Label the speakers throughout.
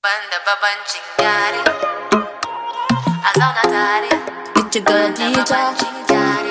Speaker 1: Banda babancin yare A zauna tare
Speaker 2: It's your girl
Speaker 1: Banda
Speaker 2: DJ.
Speaker 1: babancin yare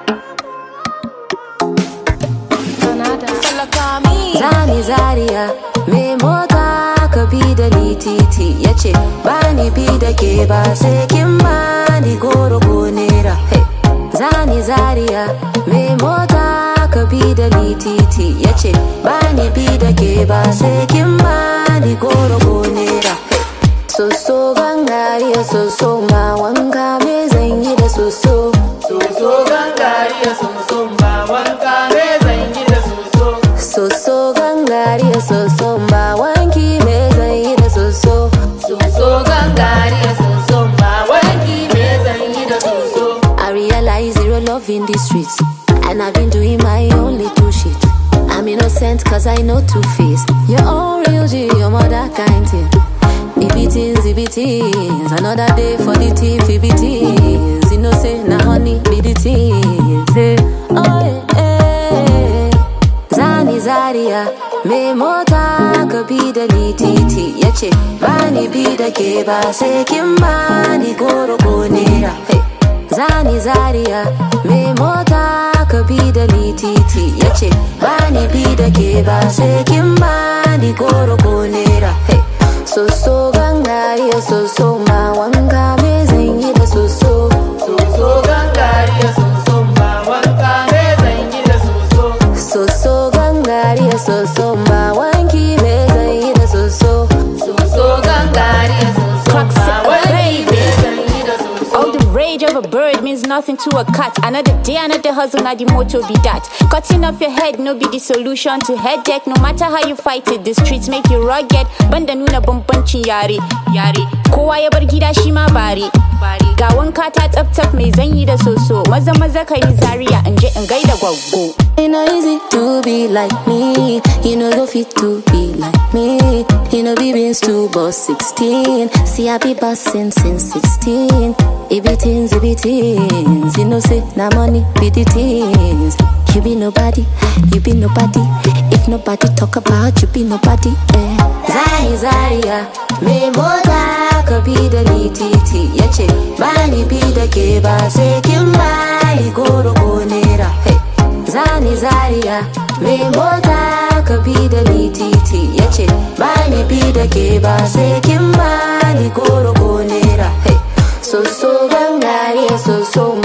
Speaker 2: Zani Zaria mai mota ka bi da ni titi ya ce ba ni bi da ke ba sai kin ba ni goro ko nera. Hey. Zani Zaria mai mota ka bi da ni titi ya ce ba ni bi da ke ba sai kin ba ni goro ko nera. Hey. Soso gangariya soso ma wanka me zan yi da soso.
Speaker 3: Soso gangariya sumsum ba wanka me zan yi da soso.
Speaker 2: Soso gangariya soso ba wanki me zan yi da soso.
Speaker 3: Soso gangariya sumsum ba wanki me zan yi da soso.
Speaker 2: I realize zero love in the streets. And I've been doing my own little shit. I'm innocent cause I know two face. Your own real G, your mother kind thing. Ibitins, ibitins. Another day for the tea, ibitins. You know, say, na honey, be the teens. eh. Oh, yeah, eh. Zani Zaria, me mota ka bi da ni titi ya ce ba ni bi da ke ba sai kin ba ni goro ko nera. Hey. Zani Zaria, me mota ka bi da ni titi ya ce ba ni bi da ke ba sai kin ba ni goro ko nera. Hey. Soso gangariya soso ma wanka me zan yi da soso.
Speaker 3: Soso gangariya sumsum ba wanka me zan yi da soso.
Speaker 2: Soso gangariya soso ma wanki me zan yi da soso.
Speaker 3: Soso gangariya sumsum ba wanki me zan yi da soso.
Speaker 4: All the rage of a bird means nothing to a cat. Another day, another hustle, now the motto be that. Cutting off your head, no be the solution to headache. No matter how you fight it, the streets make you rugged. Banda nuna bambancin yare, yare. Kowa ya bar gida shi ma bare. Ga wanka ta tsaf tsaf mai zanyi da soso. Maza maza ka yi zaria in je in gaida gwaggo.
Speaker 2: It no easy to be like me. You know go fit to be like me. You know be beans to boss 16. See I be bossing since 16. It be teens, it be teens. You know say na money be the teens. You be nobody, you be nobody. If nobody talk about you, be nobody. Eh. Zani Zaria, me mota ka bi da ni titi ya ce ba ni bi da ke ba sai kin ba ni goro ko nera. Hey. Zani Zaria, me mota ka bi da ni titi ya ce ba ni bi da ke ba sai kin ba ni goro ko nera. Hey. Soso gangare soso